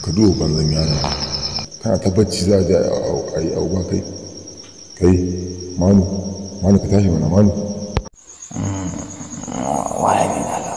ka duba banzan yana kana ta bacci za a je a yi abubuwa kai kai manu manu ka tashi mana manu waye ne Allah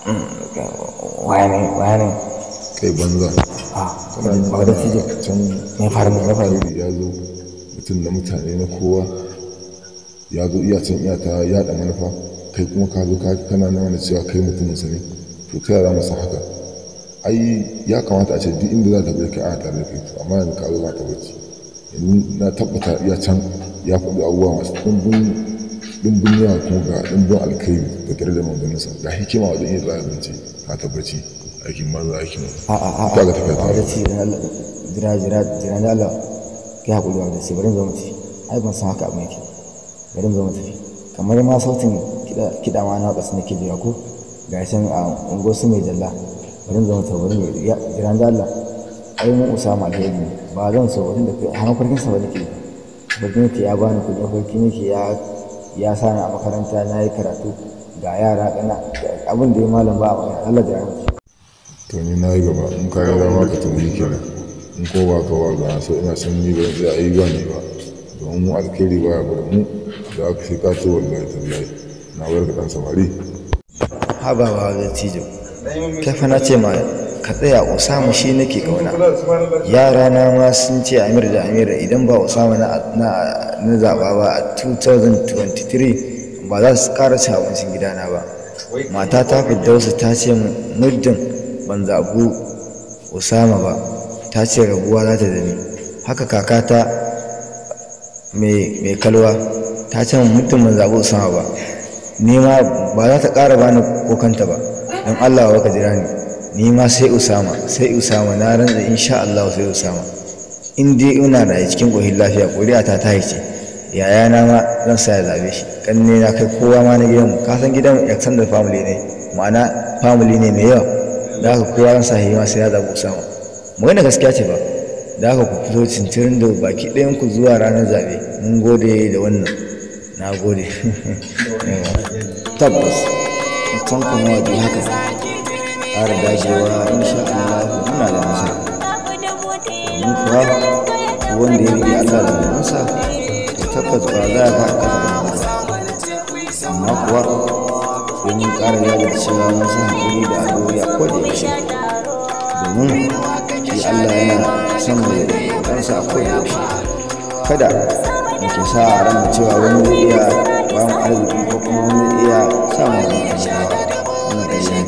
waye ne waye ne kai banza a ba da fiye can me faru me faru alheri ya zo mutum da mutane na kowa ya zo iya can iya ta yaɗa manufa kai kuma ka zo ka kana na wani cewa kai mutumin sa ne to ta yara masa haka ai ya kamata a ce duk inda za ta bai kai a tare da kai to amma yanzu ka zo za ka bacci yanzu na tabbata iya can ya faɗi abubuwa masu ɗumbin ɗumbin yawa kuma ga ɗumbin alkhairi da tare da manganinsa ga hikima wajen iya tsaya zance ka tabbaci aikin banza aikin a a a ka ga tafiya ba da ta ci jira jira jira da Allah kai hakuri ba da ci bari zo mu tafi ai ban san haka abin yake bari zo mu tafi kamar ma sautin kiɗa kiɗa ma na kasu nake jira ko ga can a ungo su mai jalla bari zo mu tafi bari mu ya jira da Allah ai mun usama alheri ne ba zan so wurin da kai har farkin sa ba nake farkin yake ya bani kuɗi farkin yake ya ya sa ni a makaranta na yi karatu ga yara kana abin da ya malam ba a magana Allah jira mu to ni na yi gaba in ka yi dama ka tafi kenan in ko ba ka wa ga so ina son ni ba zai a yi ba ne ba domin mu alkhairi ba ya bada mu da aka sai ka ce wallahi tallahi na bar ka dan samari haba ba da cijo kai fa na ce ma ka tsaya usama shi nake kauna yara na ma sun ce amir da amir idan ba usama na na na zaba ba a 2023 ba za su ƙara cin abincin gidana ba mata ta fiddausu ta ce min muddin ban zabu usama ba ta ce rabuwa za ta da ni haka kakata mai mai kalwa ta ce min muddin ban zabu usama ba ni ma ba za ta ƙara bani kokanta ba don Allah wa ka jira ni ni ma sai Usama sai Usama na rantsa insha Allah sai Usama in dai ina da cikin ƙoshin lafiya ƙuri'a ta ta ce yaya na ma zan sa ya zabe shi kanne na kai kowa ma na gidan ka san gidan extended family ne ma'ana family ne mai yawa da haka kowa zan sa shi ma sai ya zabi Usama magana gaskiya ce ba da haka ku fito cincirin da baki ɗayan ku zuwa ranar zabe mun gode da wannan na gode tabbas mutum kuma wajen haka ƙara dagewa insha Allah muna da nasara domin kuwa wanda ya riƙe Allah da manzansa to tabbas ba za a faɗa ƙasa da amma kuwa sai mun ƙara jajircewa mun sa haƙuri da addu'o'i a koda yaushe domin shi Allah yana son mai ɗansa a koda yaushe kada muke sa a ran cewa wani zai iya ba mu arziki ko kuma wani zai iya sa mu wani wannan ƙarshen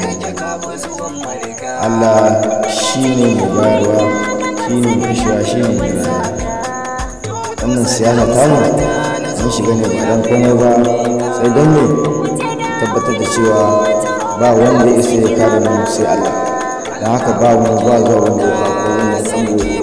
Allah shi ne mai bayarwa shi ne mai kashewa shi ne mai rayuwa wannan siyasa tamu mun shiga ne ba don komai ba sai don me tabbatar da cewa ba wanda ya isa ya kare mu sai Allah don haka ba mu ba zuwa wanda ya kawo wannan tsango